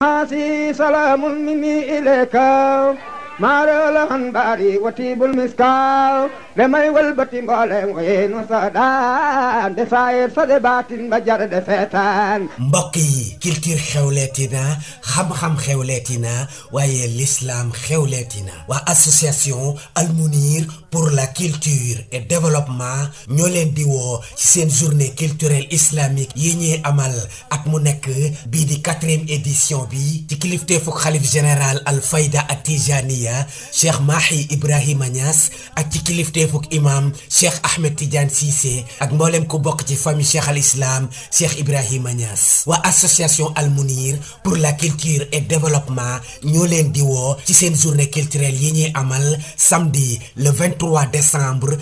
ماسي سلام مني إليك ما رلهن باري وتيب المسكال لما يولبتي مبالي وين وصدان دساير صدباتين بجر دفتان mbokk yi culture xewleeti na xam-xam xewleeti na waaye l'islam xewleeti na waa association almunir pour la culture et développement ñoo leen di woo ci seen journée culturelle islamique yi ñuy amal at mu nekk bii di quatrième édition bi ci kilifteefuk xalif général al fayda at tijaniya cheikh Mahi Ibrahima Niass ak ci kilifteefuk imam cheikh Ahmed Tidiane Cissé ak mboolem ku bokk ci famille cheikh al islam cheikh Ibrahima Niass waa association almunir pour la culture et développement ñoo leen di woo ci seen journée culturelle yi ñuy amal samedi le 23 décembre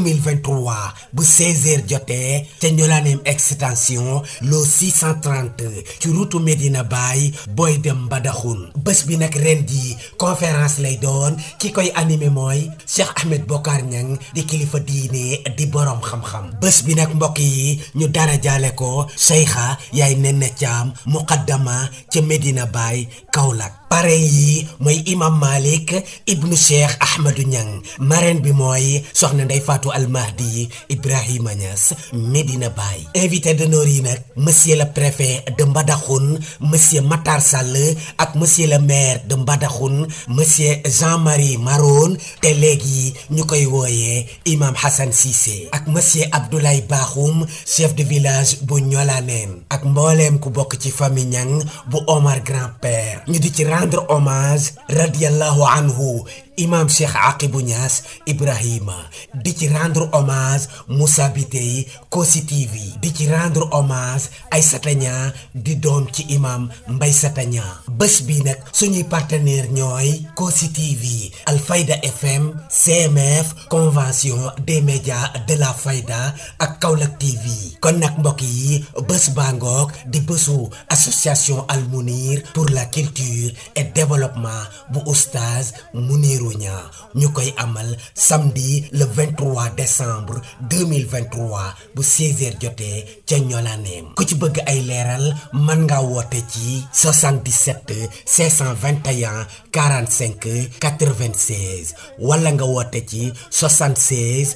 2023 bu 16h jotee ca ñolaaneem extension lo 630 ci route Medina Baye booy dem Mbadakhoune bés bi nag ren di conférence lay doon ki koy animé mooy Cheikh Ahmed Bokar Niang di kilifa diine di borom xam-xam bés bi nag mbokk yi ñu dara jaale ko Cheikha yaay Nene Thiam muqaddama ca Medina Baye Kaolack parrain yi mooy imam Malik ibnu Cheikh Ahmadou Niang marraine bi mooy soxna Ndey Fatou Almahdi Ibrahima Niass Medina Baye invité d'honneur yi nag monsieur le préfet de Mbadakhoune monsieur Matar Sall ak monsieur le maire de Mbadakhoune monsieur Jean-Marie Maron te léegi ñu koy wooyee imam Hassan Cissé ak monsieur Abdoulaye Bakhoum chef de village bu Ñolaneen ak mbooleem ku bokk ci famille Niang bu Omar grand-père ñu di ci rendre hommage radiallahu anhu imam Cheikh Aqibou Niass Ibrahima di ci rendre hommage Moussa Bitey Kossy TV di ci rendre hommage Aïssata Niang di doom ci imam Mbaye Sata Niang bés bi nag suñuy partenaire ñooy Kossy TV Alfayda FM CMF convention des médias de la Fayda ak Kaolack TV kon nag mbokk yi bés bangoog di bésu association Almunir pour la culture et développement bu oustaz Muniru Niang ñu koy amal samedi le 23 décembre 2023 bu 16h jotee ca ñolaaneem ku ci bëgg ay leeral mën nga woote ci 77 521 45 96 wala nga woote ci 76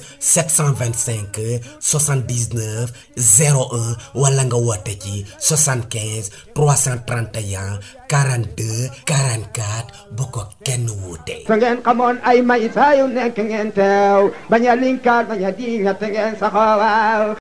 725 79 01 wala nga woote ci 75 331 42 44 bu ko kenn wuute. sa ngeen xamoon ay may saa yu nekk ngeen teew bañ a linkaat bañ a diingat ngeen saxoo waaw